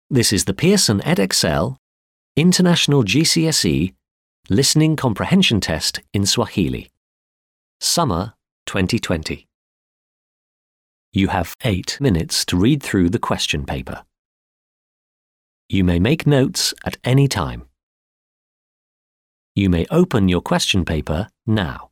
This is the Pearson EdXL International GCSE Listening Comprehension Test in Swahili. Summer 2020. You have eight minutes to read through the question paper. You may make notes at any time. You may open your question paper now.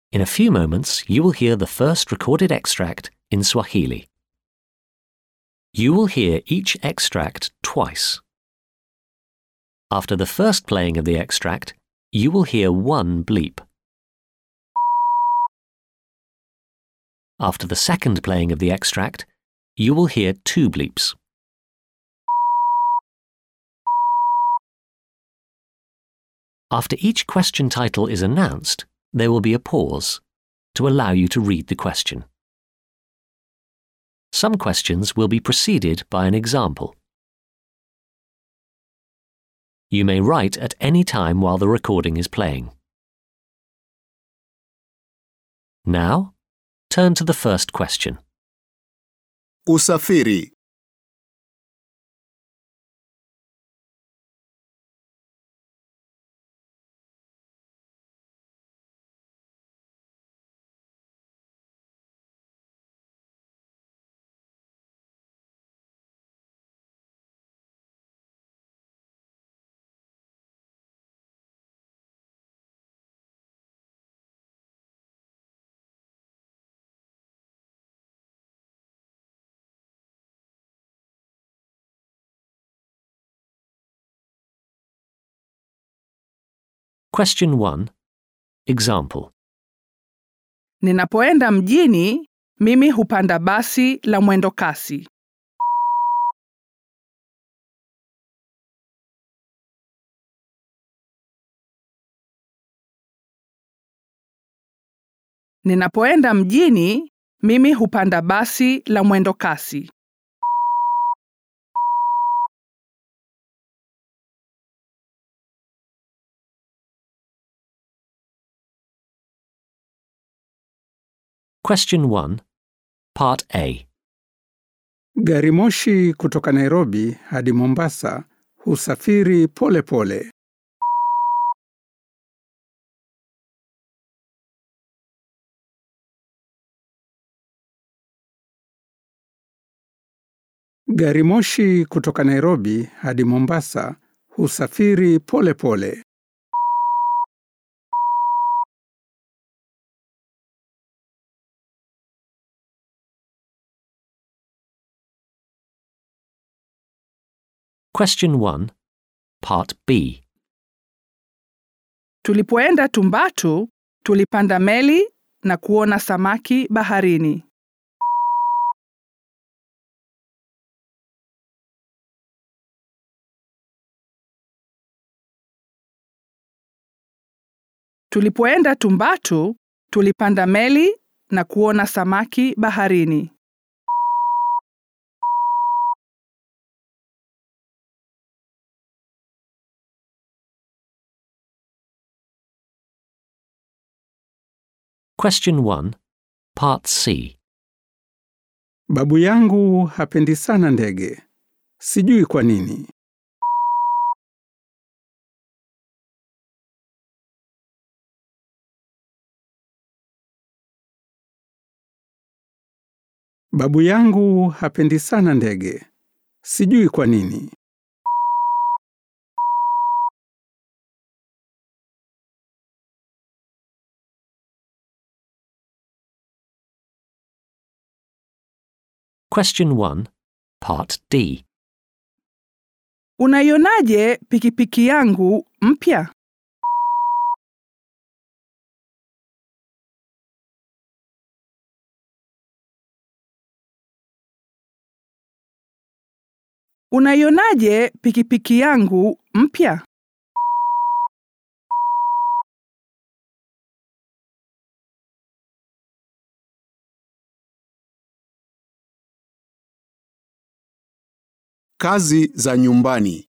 In a few moments, you will hear the first recorded extract in Swahili. You will hear each extract twice. After the first playing of the extract, you will hear one bleep. After the second playing of the extract, you will hear two bleeps. After each question title is announced, there will be a pause to allow you to read the question. Some questions will be preceded by an example. You may write at any time while the recording is playing. Now, turn to the first question. Usafiri. Question 1. Example. Ninapoenda mjini, mimi hupanda basi la mwendo kasi. Ninapoenda mjini, mimi hupanda basi la mwendo kasi. Question 1. Part A. Gari moshi kutoka Nairobi hadi Mombasa husafiri pole pole. Gari moshi kutoka Nairobi hadi Mombasa husafiri pole pole. Question 1. Part B. Tulipoenda Tumbatu, tulipanda meli na kuona samaki baharini. Tulipoenda Tumbatu, tulipanda meli na kuona samaki baharini. Question 1. Part C. Babu yangu hapendi sana ndege. Sijui kwa nini. Babu yangu hapendi sana ndege. Sijui kwa nini. Question 1. Part D. Unaionaje pikipiki yangu mpya? Unaionaje pikipiki yangu mpya? Kazi za nyumbani.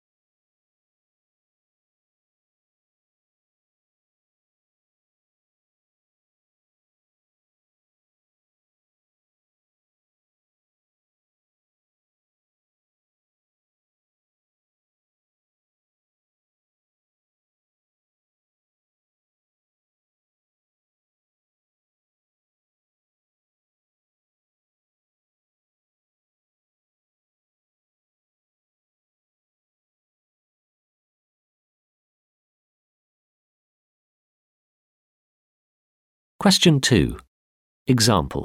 Question 2. Example.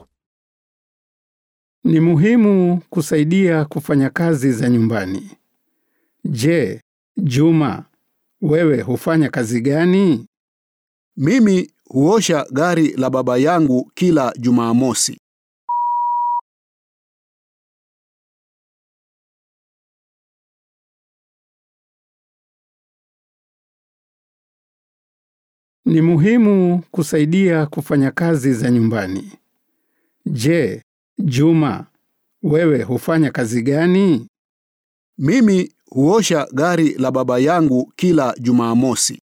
Ni muhimu kusaidia kufanya kazi za nyumbani. Je, Juma, wewe hufanya kazi gani? Mimi huosha gari la baba yangu kila Jumamosi. Ni muhimu kusaidia kufanya kazi za nyumbani. Je, Juma, wewe hufanya kazi gani? Mimi huosha gari la baba yangu kila Jumamosi.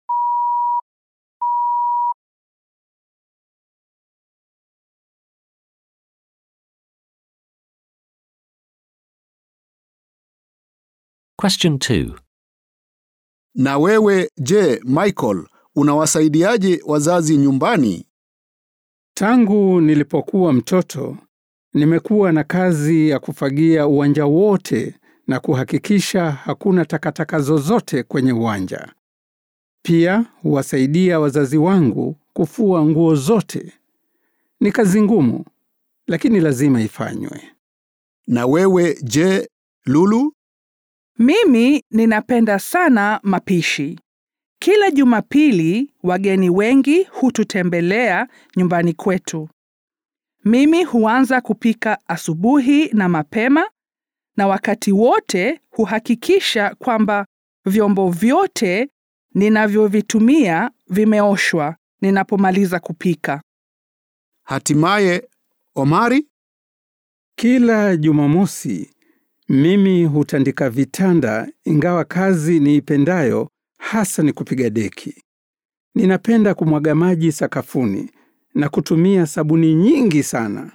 Question 2. Na wewe je, Michael, unawasaidiaje wazazi nyumbani? Tangu nilipokuwa mtoto, nimekuwa na kazi ya kufagia uwanja wote na kuhakikisha hakuna takataka zozote kwenye uwanja. Pia huwasaidia wazazi wangu kufua nguo zote. Ni kazi ngumu, lakini lazima ifanywe. Na wewe je, Lulu? Mimi ninapenda sana mapishi. Kila Jumapili wageni wengi hututembelea nyumbani kwetu. Mimi huanza kupika asubuhi na mapema na wakati wote huhakikisha kwamba vyombo vyote ninavyovitumia vimeoshwa ninapomaliza kupika. Hatimaye Omari? Kila Jumamosi mimi hutandika vitanda, ingawa kazi niipendayo hasa ni kupiga deki. Ninapenda kumwaga maji sakafuni na kutumia sabuni nyingi sana.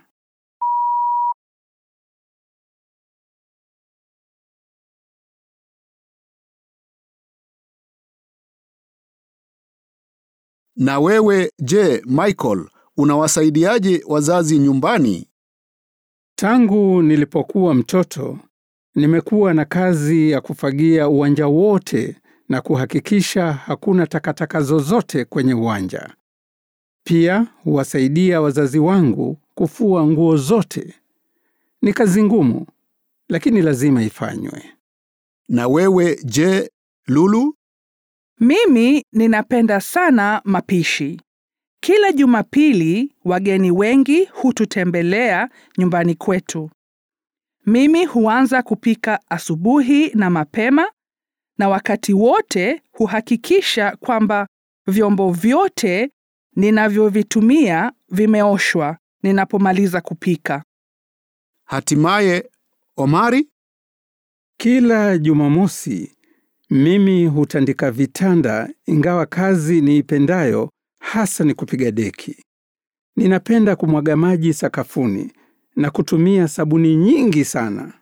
Na wewe je, Michael, unawasaidiaje wazazi nyumbani? Tangu nilipokuwa mtoto, nimekuwa na kazi ya kufagia uwanja wote na kuhakikisha hakuna takataka zozote kwenye uwanja. Pia huwasaidia wazazi wangu kufua nguo zote. Ni kazi ngumu, lakini lazima ifanywe. Na wewe je, Lulu? Mimi ninapenda sana mapishi. Kila Jumapili wageni wengi hututembelea nyumbani kwetu. Mimi huanza kupika asubuhi na mapema na wakati wote huhakikisha kwamba vyombo vyote ninavyovitumia vimeoshwa ninapomaliza kupika. Hatimaye Omari? Kila Jumamosi mimi hutandika vitanda, ingawa kazi niipendayo hasa ni kupiga deki. Ninapenda kumwaga maji sakafuni na kutumia sabuni nyingi sana.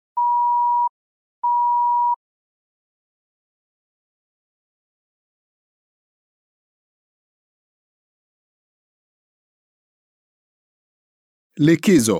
Likizo.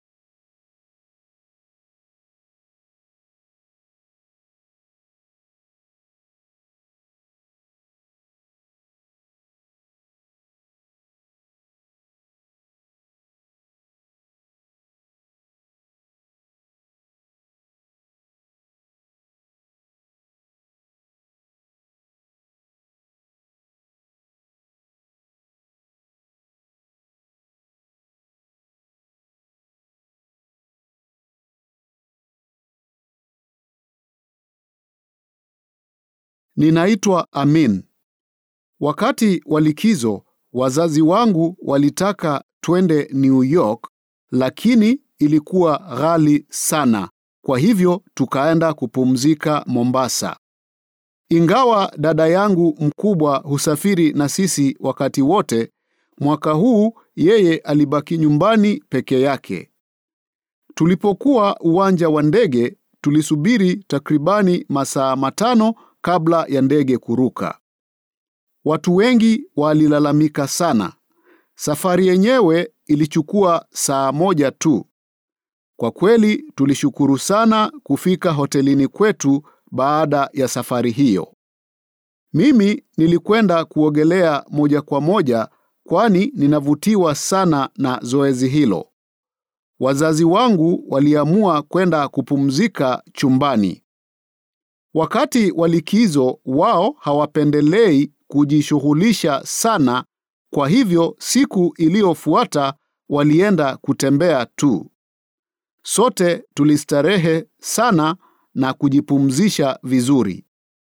Ninaitwa Amin. Wakati wa likizo, wazazi wangu walitaka twende New York, lakini ilikuwa ghali sana. Kwa hivyo tukaenda kupumzika Mombasa. Ingawa dada yangu mkubwa husafiri na sisi wakati wote, mwaka huu yeye alibaki nyumbani peke yake. Tulipokuwa uwanja wa ndege, tulisubiri takribani masaa matano kabla ya ndege kuruka. Watu wengi walilalamika sana. Safari yenyewe ilichukua saa moja tu. Kwa kweli tulishukuru sana kufika hotelini kwetu baada ya safari hiyo. Mimi nilikwenda kuogelea moja kwa moja kwani ninavutiwa sana na zoezi hilo. Wazazi wangu waliamua kwenda kupumzika chumbani. Wakati wa likizo, wao hawapendelei kujishughulisha sana, kwa hivyo siku iliyofuata walienda kutembea tu. Sote tulistarehe sana na kujipumzisha vizuri.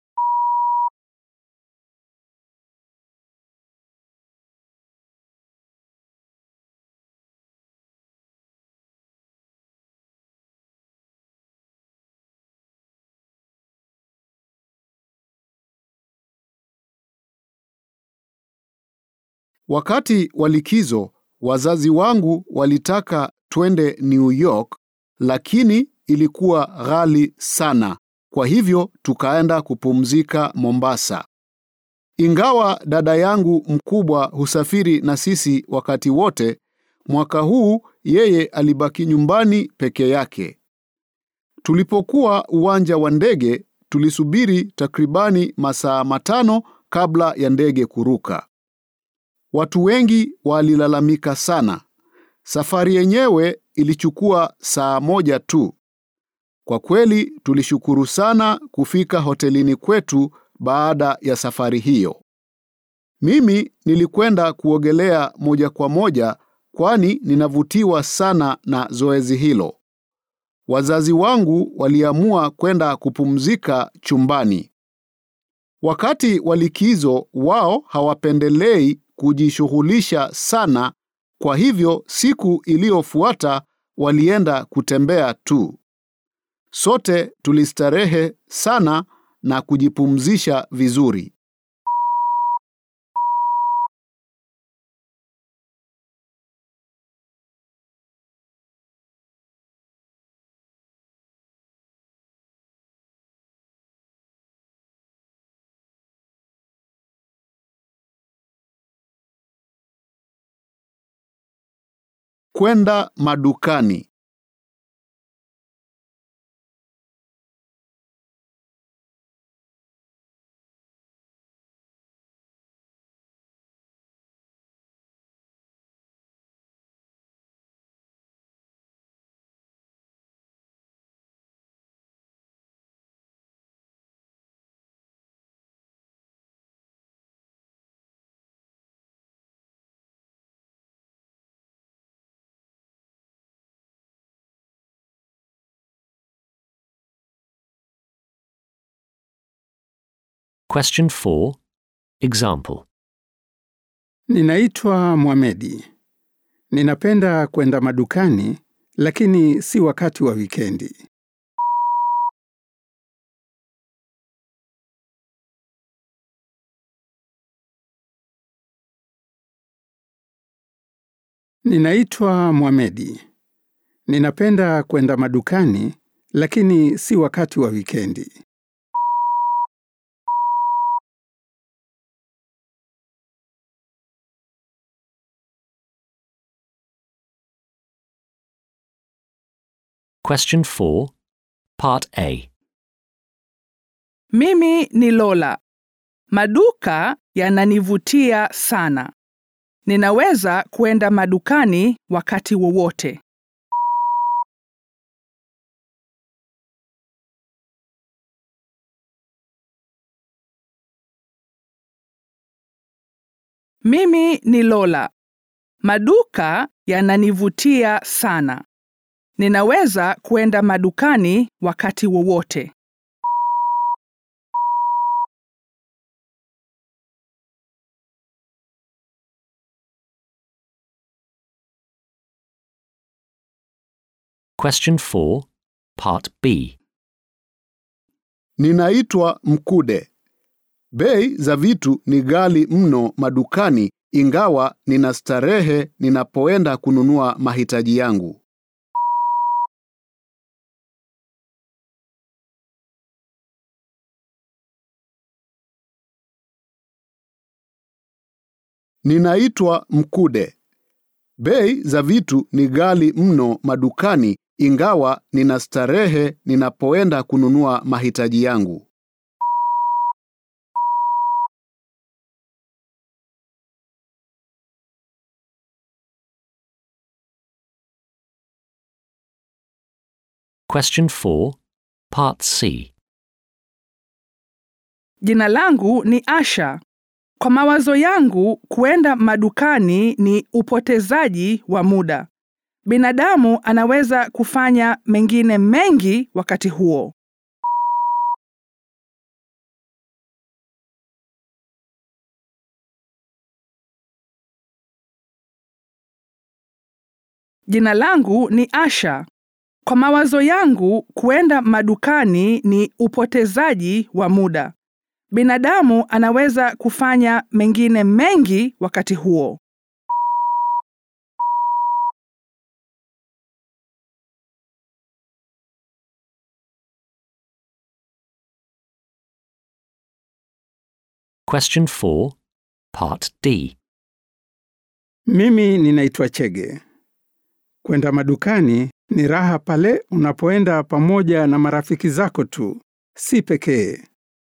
Wakati wa likizo, wazazi wangu walitaka twende New York, lakini ilikuwa ghali sana. Kwa hivyo tukaenda kupumzika Mombasa. Ingawa dada yangu mkubwa husafiri na sisi wakati wote, mwaka huu yeye alibaki nyumbani peke yake. Tulipokuwa uwanja wa ndege, tulisubiri takribani masaa matano kabla ya ndege kuruka. Watu wengi walilalamika sana. Safari yenyewe ilichukua saa moja tu. Kwa kweli tulishukuru sana kufika hotelini kwetu baada ya safari hiyo. Mimi nilikwenda kuogelea moja kwa moja kwani ninavutiwa sana na zoezi hilo. Wazazi wangu waliamua kwenda kupumzika chumbani. Wakati wa likizo, wao hawapendelei kujishughulisha sana, kwa hivyo siku iliyofuata walienda kutembea tu. Sote tulistarehe sana na kujipumzisha vizuri. Kwenda madukani. Question 4. Example. Ninaitwa Mohamedi. Ninapenda kwenda madukani, lakini si wakati wa wikendi. Ninaitwa Mohamedi. Ninapenda kwenda madukani, lakini si wakati wa wikendi. Question 4. Part A. Mimi ni Lola. Maduka yananivutia sana. Ninaweza kwenda madukani wakati wowote. Mimi ni Lola. Maduka yananivutia sana. Ninaweza kwenda madukani wakati wowote. Question 4. Part B. Ninaitwa Mkude. Bei za vitu ni ghali mno madukani, ingawa nina starehe ninapoenda kununua mahitaji yangu. Ninaitwa Mkude. Bei za vitu ni ghali mno madukani, ingawa nina starehe ninapoenda kununua mahitaji yangu. Question 4, Part C. Jina langu ni Asha. Kwa mawazo yangu, kuenda madukani ni upotezaji wa muda. Binadamu anaweza kufanya mengine mengi wakati huo. Jina langu ni Asha. Kwa mawazo yangu, kuenda madukani ni upotezaji wa muda. Binadamu anaweza kufanya mengine mengi wakati huo. Question 4, Part D. Mimi ninaitwa Chege. Kwenda madukani ni raha pale unapoenda pamoja na marafiki zako tu, si pekee.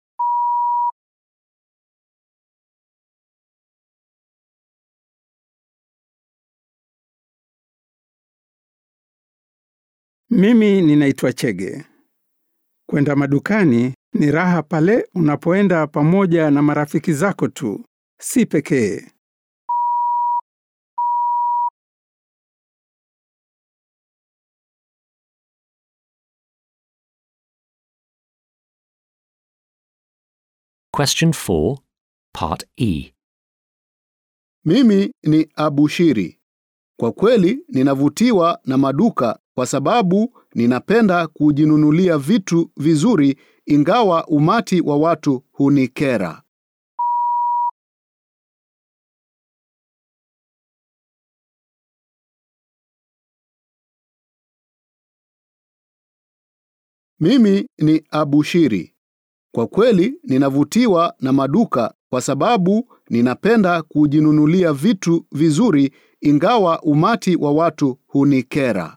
Mimi ninaitwa Chege. Kwenda madukani ni raha pale unapoenda pamoja na marafiki zako tu, si pekee. Question 4, Part E. Mimi ni Abushiri. Kwa kweli ninavutiwa na maduka kwa sababu ninapenda kujinunulia vitu vizuri ingawa umati wa watu hunikera. Mimi ni Abushiri. Kwa kweli ninavutiwa na maduka kwa sababu ninapenda kujinunulia vitu vizuri ingawa umati wa watu hunikera.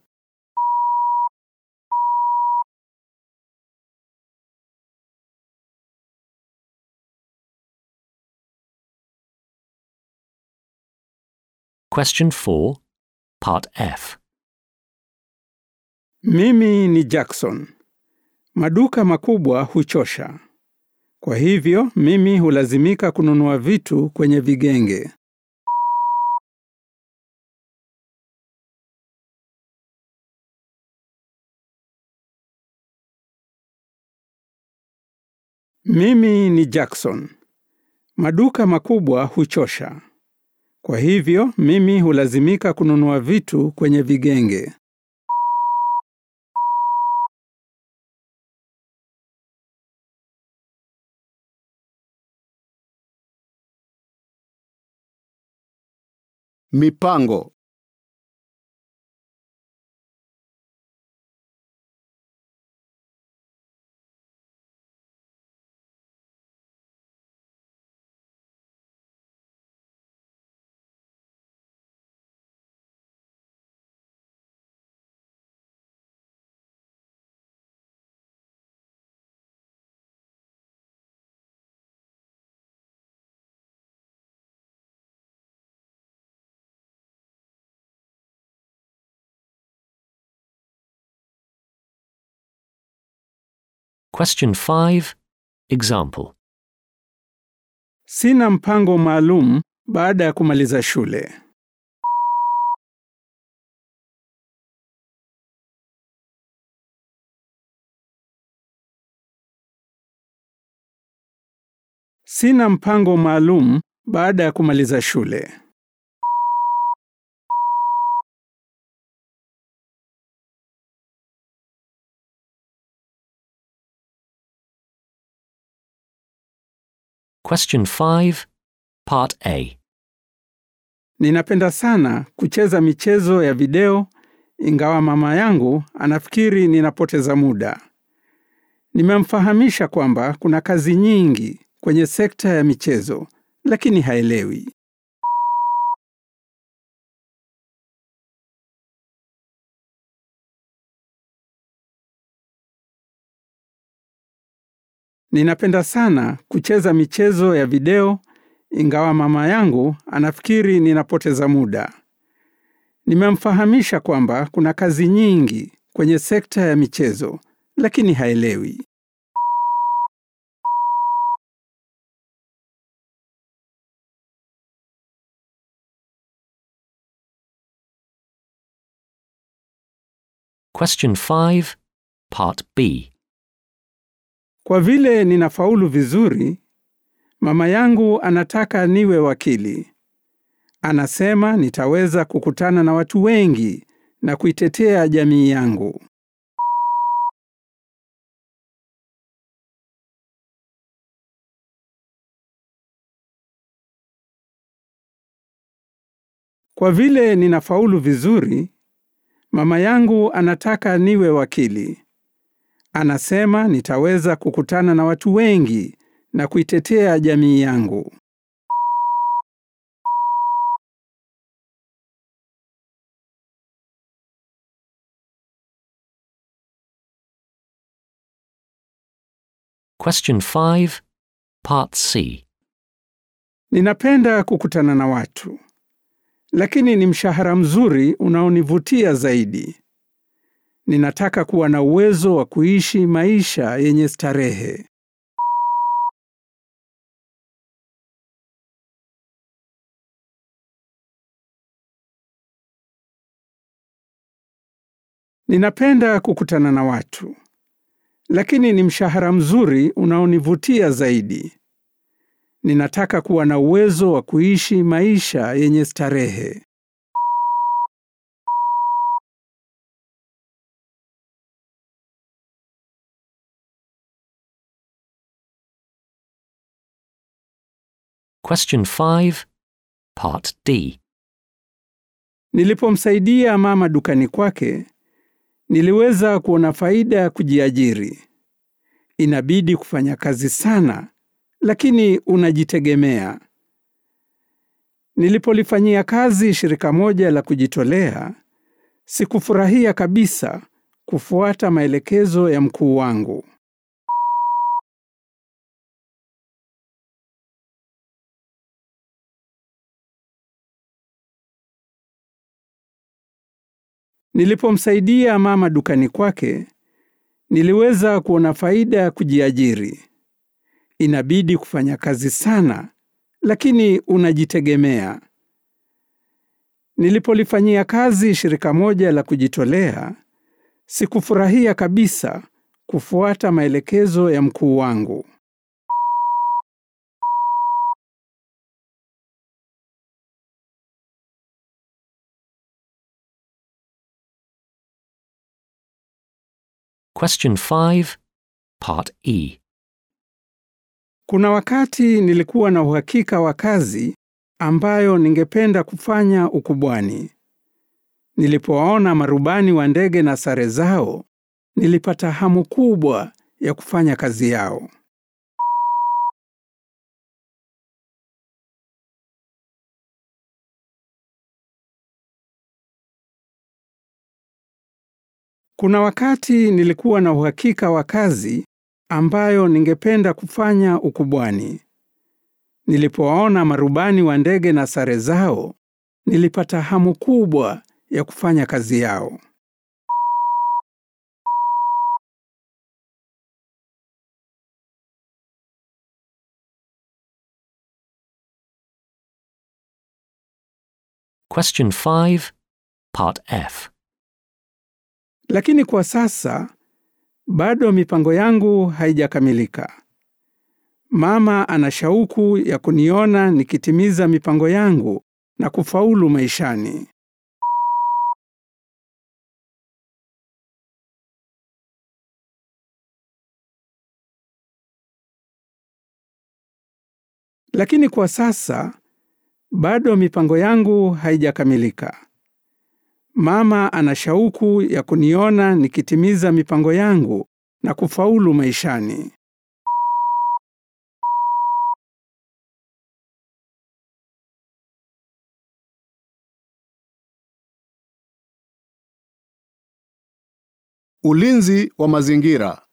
Question 4, Part F. Mimi ni Jackson. Maduka makubwa huchosha. Kwa hivyo mimi hulazimika kununua vitu kwenye vigenge. Mimi ni Jackson. Maduka makubwa huchosha. Kwa hivyo mimi hulazimika kununua vitu kwenye vigenge. Mipango. Question 5, Example. Sina mpango maalum baada ya kumaliza shule. Sina mpango maalum baada ya kumaliza shule. Question 5, Part A. Ninapenda sana kucheza michezo ya video ingawa mama yangu anafikiri ninapoteza muda. Nimemfahamisha kwamba kuna kazi nyingi kwenye sekta ya michezo, lakini haelewi. Ninapenda sana kucheza michezo ya video ingawa mama yangu anafikiri ninapoteza muda. Nimemfahamisha kwamba kuna kazi nyingi kwenye sekta ya michezo, lakini haelewi. Question 5, Part B. Kwa vile ninafaulu vizuri, mama yangu anataka niwe wakili. Anasema nitaweza kukutana na watu wengi na kuitetea jamii yangu. Kwa vile ninafaulu vizuri, mama yangu anataka niwe wakili. Anasema nitaweza kukutana na watu wengi na kuitetea jamii yangu. Question 5, Part C. Ninapenda kukutana na watu, lakini ni mshahara mzuri unaonivutia zaidi. Ninataka kuwa na uwezo wa kuishi maisha yenye starehe. Ninapenda kukutana na watu, lakini ni mshahara mzuri unaonivutia zaidi. Ninataka kuwa na uwezo wa kuishi maisha yenye starehe. Question 5, Part D. Nilipomsaidia mama dukani kwake, niliweza kuona faida ya kujiajiri. Inabidi kufanya kazi sana, lakini unajitegemea. Nilipolifanyia kazi shirika moja la kujitolea, sikufurahia kabisa kufuata maelekezo ya mkuu wangu. Nilipomsaidia mama dukani kwake, niliweza kuona faida ya kujiajiri. Inabidi kufanya kazi sana, lakini unajitegemea. Nilipolifanyia kazi shirika moja la kujitolea, sikufurahia kabisa kufuata maelekezo ya mkuu wangu. Question 5, Part E. Kuna wakati nilikuwa na uhakika wa kazi ambayo ningependa kufanya ukubwani. Nilipowaona marubani wa ndege na sare zao, nilipata hamu kubwa ya kufanya kazi yao. Kuna wakati nilikuwa na uhakika wa kazi ambayo ningependa kufanya ukubwani. Nilipowaona marubani wa ndege na sare zao, nilipata hamu kubwa ya kufanya kazi yao. Question 5, Part F. Lakini kwa sasa bado mipango yangu haijakamilika. Mama ana shauku ya kuniona nikitimiza mipango yangu na kufaulu maishani. Lakini kwa sasa bado mipango yangu haijakamilika. Mama ana shauku ya kuniona nikitimiza mipango yangu na kufaulu maishani. Ulinzi wa mazingira.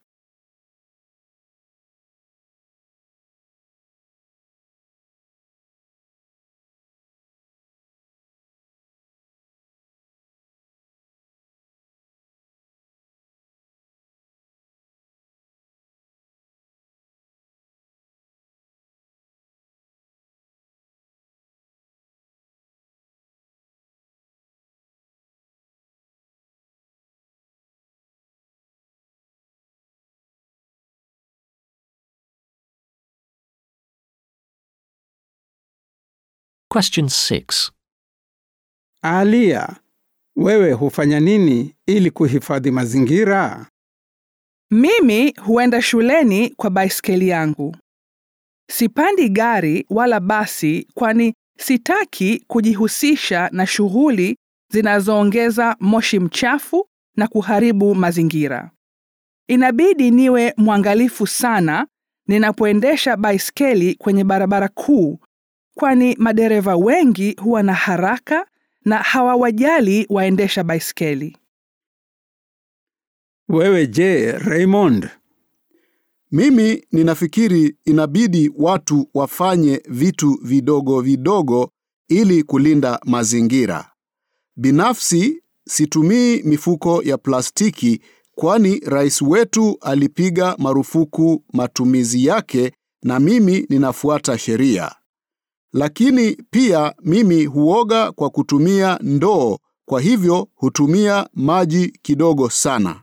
Question 6. Alia, wewe hufanya nini ili kuhifadhi mazingira? Mimi huenda shuleni kwa baiskeli yangu. Sipandi gari wala basi kwani sitaki kujihusisha na shughuli zinazoongeza moshi mchafu na kuharibu mazingira. Inabidi niwe mwangalifu sana ninapoendesha baiskeli kwenye barabara kuu kwani madereva wengi huwa na haraka na hawawajali waendesha baiskeli. Wewe je, Raymond? Mimi ninafikiri inabidi watu wafanye vitu vidogo vidogo ili kulinda mazingira. Binafsi situmii mifuko ya plastiki kwani rais wetu alipiga marufuku matumizi yake na mimi ninafuata sheria. Lakini pia mimi huoga kwa kutumia ndoo, kwa hivyo hutumia maji kidogo sana.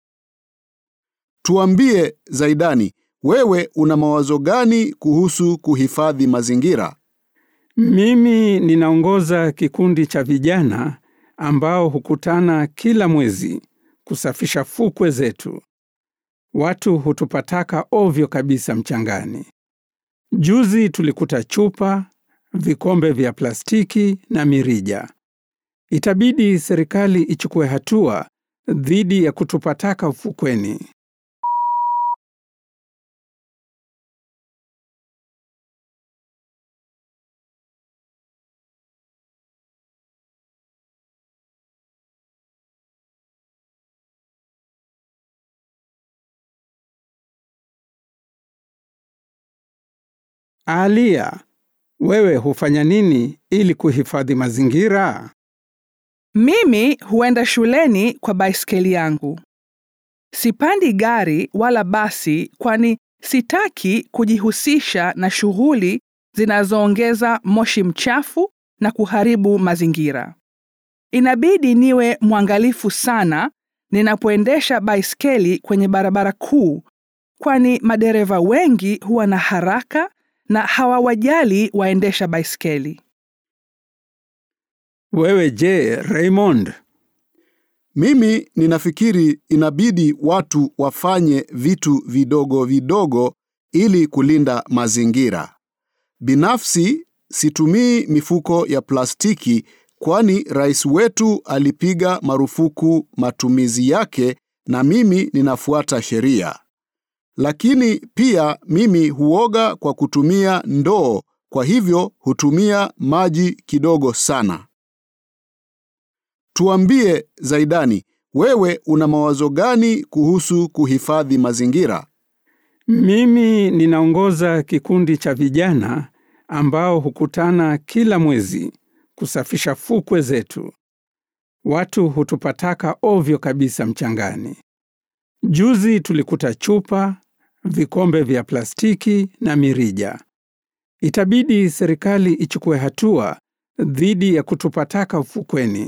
Tuambie Zaidani, wewe una mawazo gani kuhusu kuhifadhi mazingira? Mimi ninaongoza kikundi cha vijana ambao hukutana kila mwezi kusafisha fukwe zetu. Watu hutupa taka ovyo kabisa mchangani. Juzi tulikuta chupa, vikombe vya plastiki na mirija. Itabidi serikali ichukue hatua dhidi ya kutupa taka ufukweni. Alia, wewe hufanya nini ili kuhifadhi mazingira? Mimi huenda shuleni kwa baiskeli yangu. Sipandi gari wala basi kwani sitaki kujihusisha na shughuli zinazoongeza moshi mchafu na kuharibu mazingira. Inabidi niwe mwangalifu sana ninapoendesha baiskeli kwenye barabara kuu kwani madereva wengi huwa na haraka na hawawajali waendesha baiskeli. Wewe je, Raymond? Mimi ninafikiri inabidi watu wafanye vitu vidogo vidogo ili kulinda mazingira. Binafsi situmii mifuko ya plastiki kwani rais wetu alipiga marufuku matumizi yake na mimi ninafuata sheria. Lakini pia mimi huoga kwa kutumia ndoo, kwa hivyo hutumia maji kidogo sana. Tuambie Zaidani, wewe una mawazo gani kuhusu kuhifadhi mazingira? Mimi ninaongoza kikundi cha vijana ambao hukutana kila mwezi kusafisha fukwe zetu. Watu hutupa taka ovyo kabisa mchangani. Juzi tulikuta chupa, vikombe vya plastiki na mirija. Itabidi serikali ichukue hatua dhidi ya kutupa taka ufukweni.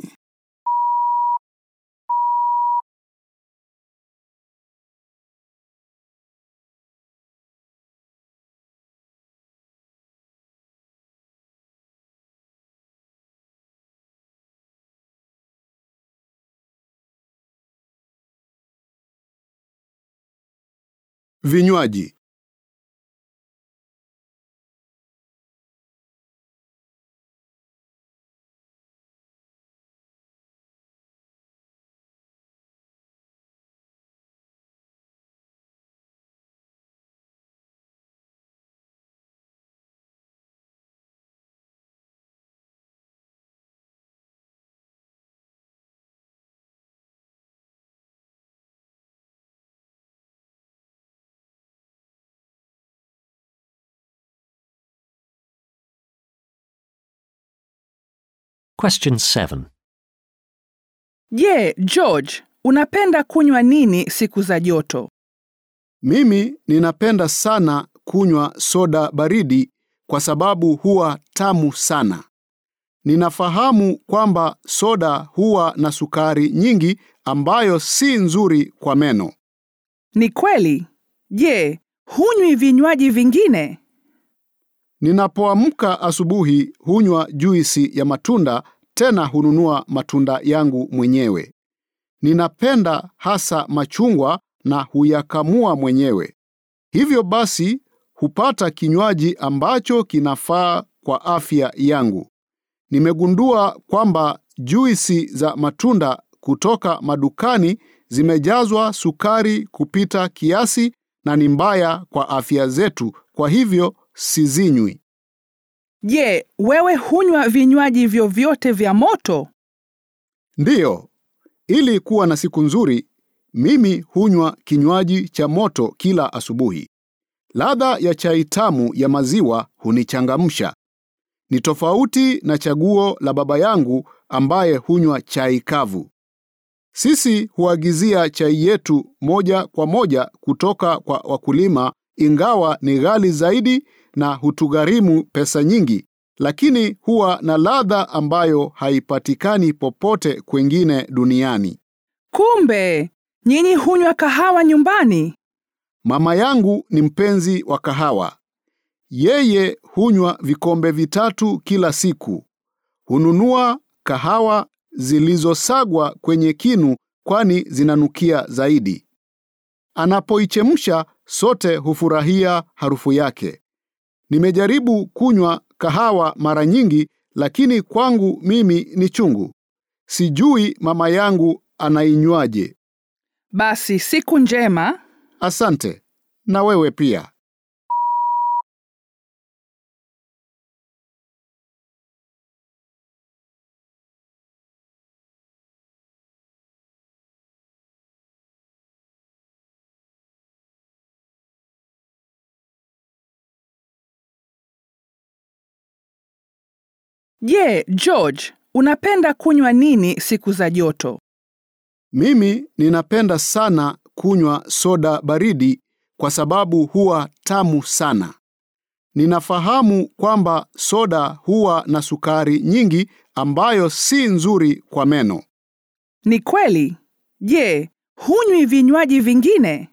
Vinywaji. Question 7. Je, George, unapenda kunywa nini siku za joto? Mimi ninapenda sana kunywa soda baridi kwa sababu huwa tamu sana. Ninafahamu kwamba soda huwa na sukari nyingi ambayo si nzuri kwa meno. Ni kweli. Je, hunywi vinywaji vingine? Ninapoamka asubuhi hunywa juisi ya matunda, tena hununua matunda yangu mwenyewe. Ninapenda hasa machungwa na huyakamua mwenyewe. Hivyo basi hupata kinywaji ambacho kinafaa kwa afya yangu. Nimegundua kwamba juisi za matunda kutoka madukani zimejazwa sukari kupita kiasi na ni mbaya kwa afya zetu, kwa hivyo sizinywi. Je, wewe hunywa vinywaji vyovyote vya moto? Ndiyo, ili kuwa na siku nzuri, mimi hunywa kinywaji cha moto kila asubuhi. Ladha ya chai tamu ya maziwa hunichangamsha. Ni tofauti na chaguo la baba yangu ambaye hunywa chai kavu. Sisi huagizia chai yetu moja kwa moja kutoka kwa wakulima, ingawa ni ghali zaidi na hutugharimu pesa nyingi, lakini huwa na ladha ambayo haipatikani popote kwengine duniani. Kumbe nyinyi hunywa kahawa nyumbani? Mama yangu ni mpenzi wa kahawa. Yeye hunywa vikombe vitatu kila siku. Hununua kahawa zilizosagwa kwenye kinu kwani zinanukia zaidi. Anapoichemsha sote hufurahia harufu yake. Nimejaribu kunywa kahawa mara nyingi lakini kwangu mimi ni chungu. Sijui mama yangu anainywaje. Basi siku njema. Asante. Na wewe pia. Je, George, unapenda kunywa nini siku za joto? Mimi ninapenda sana kunywa soda baridi kwa sababu huwa tamu sana. Ninafahamu kwamba soda huwa na sukari nyingi ambayo si nzuri kwa meno. Ni kweli. Je, hunywi vinywaji vingine?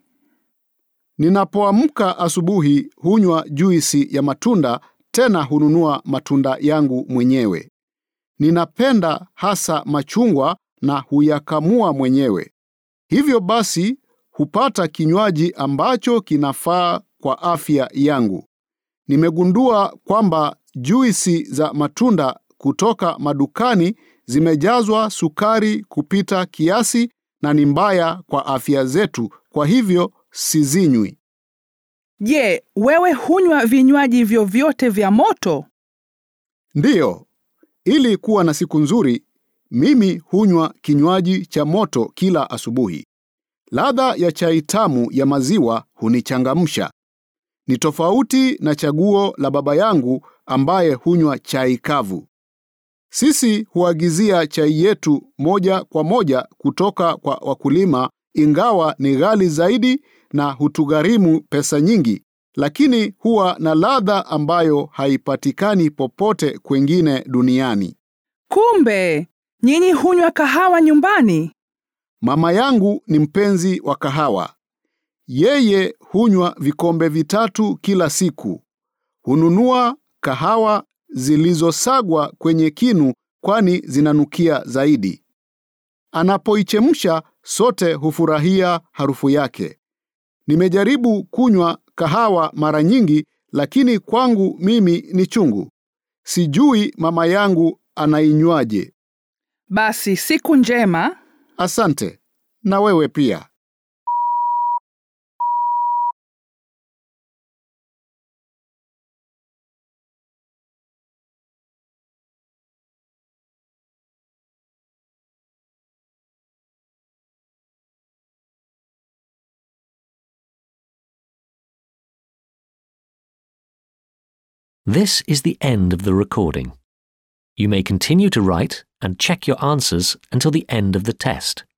Ninapoamka asubuhi hunywa juisi ya matunda, tena hununua matunda yangu mwenyewe. Ninapenda hasa machungwa na huyakamua mwenyewe. Hivyo basi hupata kinywaji ambacho kinafaa kwa afya yangu. Nimegundua kwamba juisi za matunda kutoka madukani zimejazwa sukari kupita kiasi na ni mbaya kwa afya zetu, kwa hivyo sizinywi. Je, wewe hunywa vinywaji vyovyote vya moto? Ndiyo, ili kuwa na siku nzuri, mimi hunywa kinywaji cha moto kila asubuhi. Ladha ya chai tamu ya maziwa hunichangamsha. Ni tofauti na chaguo la baba yangu ambaye hunywa chai kavu. Sisi huagizia chai yetu moja kwa moja kutoka kwa wakulima, ingawa ni ghali zaidi na hutugharimu pesa nyingi, lakini huwa na ladha ambayo haipatikani popote kwengine duniani. Kumbe nyinyi hunywa kahawa nyumbani? Mama yangu ni mpenzi wa kahawa. Yeye hunywa vikombe vitatu kila siku. Hununua kahawa zilizosagwa kwenye kinu kwani zinanukia zaidi. Anapoichemsha sote hufurahia harufu yake. Nimejaribu kunywa kahawa mara nyingi lakini kwangu mimi ni chungu. Sijui mama yangu anainywaje. Basi siku njema. Asante. Na wewe pia. This is the end of the recording. You may continue to write and check your answers until the end of the test.